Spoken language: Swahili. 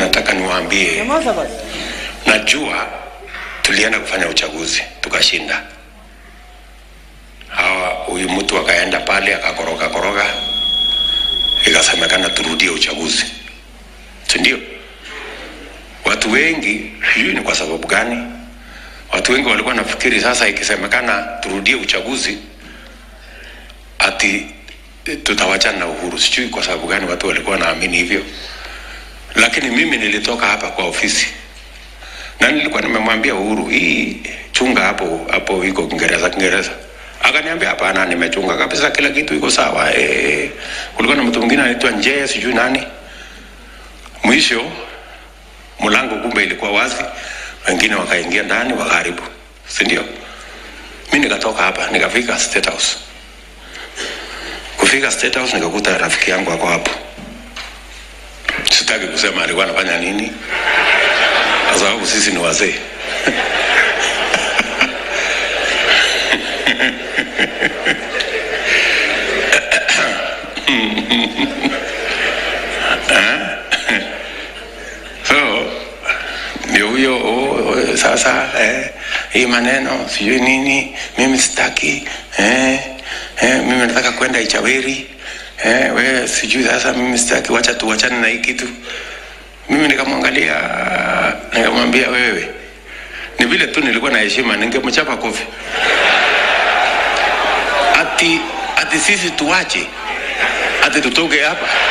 nataka niwaambie, Nyamaza basi. najua tulienda kufanya uchaguzi tukashinda. Hawa huyu mtu akaenda pale akakoroga koroga, ikasemekana turudie uchaguzi, si ndio? Watu wengi sijui ni kwa sababu gani, watu wengi walikuwa nafikiri sasa ikisemekana turudie uchaguzi ati tutawachana na Uhuru. Sijui kwa sababu gani watu walikuwa naamini hivyo, lakini mimi nilitoka hapa kwa ofisi na nilikuwa nimemwambia Uhuru, hii chunga hapo hapo, iko Kiingereza Kiingereza. Akaniambia hapana, nimechunga kabisa, kila kitu iko sawa. Eh, kulikuwa na mtu mwingine anaitwa Njee, sijui nani. Mwisho mlango kumbe ilikuwa wazi, wengine wakaingia ndani wakaharibu, si ndio? Mi nikatoka hapa nikafika State House. Kufika State House nikakuta rafiki yangu ako hapo. Sitaki kusema alikuwa anafanya nini, kwa sababu sisi ni wazee. so ndio huyo oh, oh, sasa eh, hii maneno sijui nini, mimi sitaki eh, eh, mimi nataka kwenda Ichaweri eh, we sijui sasa, mimi sitaki, wacha tuwachane na hii kitu. Mimi nikamwangalia nikamwambia, wewe ni vile tu nilikuwa na heshima, ningemchapa kofi ati ati sisi tuwache ati tutoke hapa